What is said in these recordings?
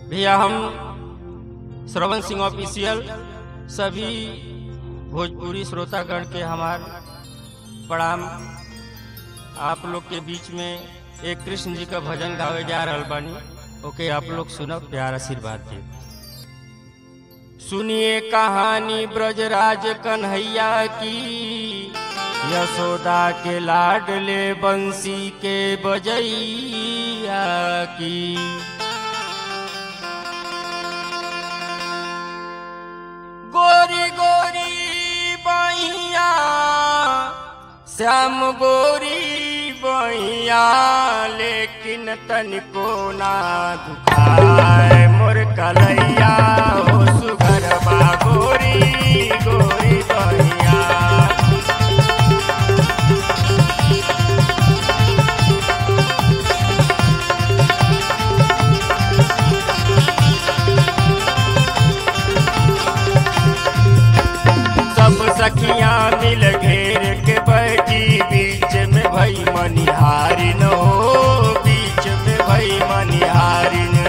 भैया हम श्रवण सिंह ऑफिशियल सभी भोजपुरी श्रोतागण के हमार प्रणाम आप लोग के बीच में एक कृष्ण जी का भजन गावे जा रहल बानी ओके आप लोग सुनब प्यार आशीर्वाद दे सुनिए कहानी ब्रजराज कन्हैया की यशोदा के लाडले बंसी के बजैया की गोरी गोरी बहिया श्याम गोरी बहिया लेकिन तनिको ना दुखाए मोर कलैया हो सुगर बा गोरी गोरी बहिया सब सखियां मिल घेर के बैठी बीच में भई मनिहारी न हो बीच में भई मनिहारी न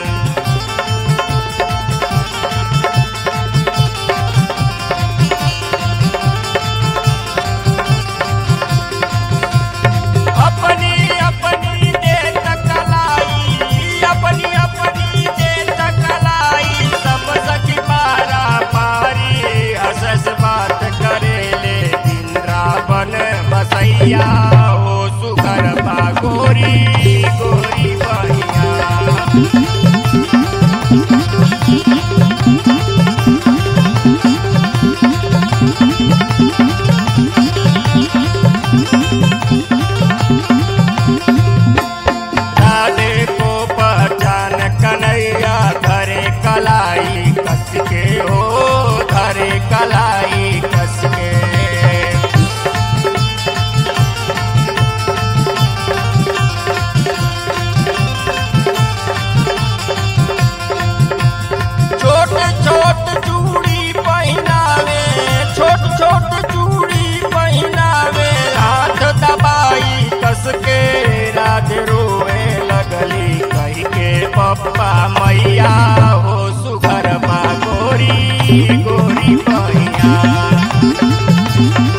अपनी अपनी दे तकलाई अपनी अपनी दे तकलाई सब सखी पारा पारी हसस बात करे ले इंद्रावन बसैया हो सुगर बा गोरी गोरी बहिया राधे को पहचान कन्हैया धरे कलाई कस के हो धरे कलाई कस के छोट छोट चूड़ी पहनावे छोट छोट चूड़ी पहनावे हाथ दबाई कस के राज रोए लगली कही के पप्पा मैया हो सुघर बा गोरी गोरी मैया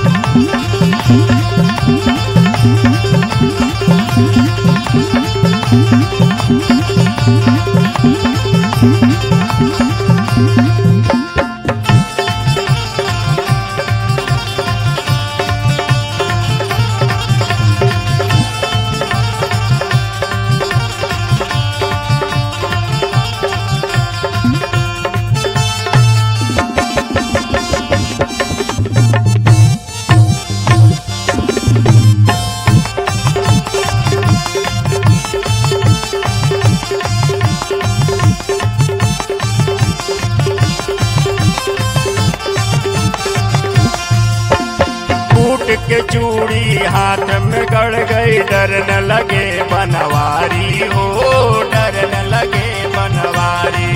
फूट के चूड़ी हाथ में गड़ गई डर न लगे बनवारी हो डर न लगे बनवारी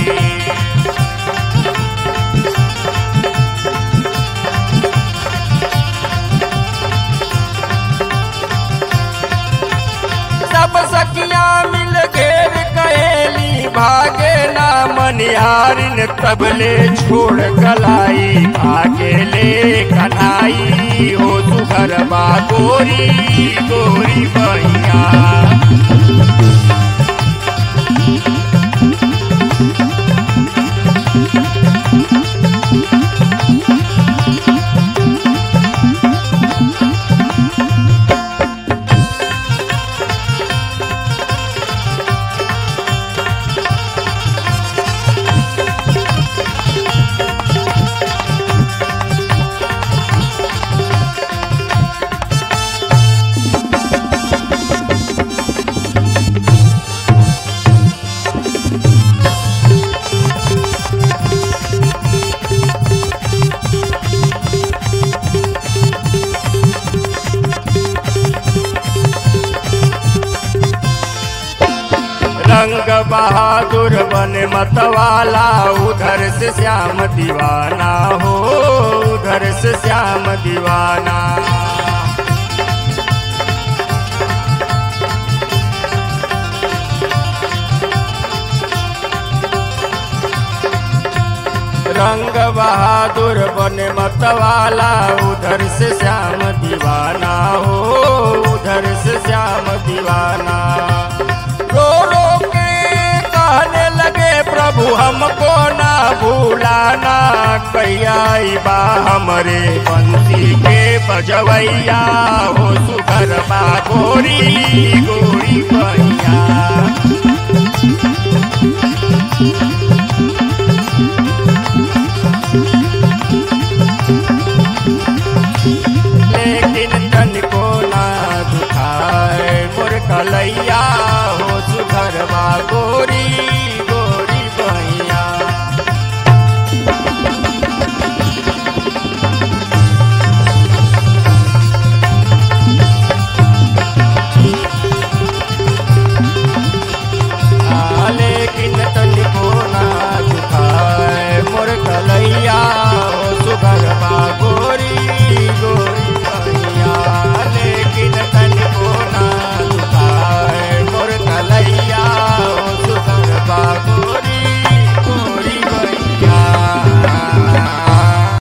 सब सखिया मिल घेर कहेली भागे ना मनिहारिन तबले छोड़ कलाई भागे ले कन्हाई हो सुघर बा गोरी गोरी बहिया रंग बहादुर बन मतवाला उधर से श्याम दीवाना हो उधर से श्याम दीवाना बजरंग बहादुर बने मतवाला उधर से श्याम दीवाना हो उधर से श्याम दीवाना रो रो के कहने लगे प्रभु हमको ना भूलाना कैया बा हमरे बंसी के बजवैया हो सुगर बा गोरी गोरी बा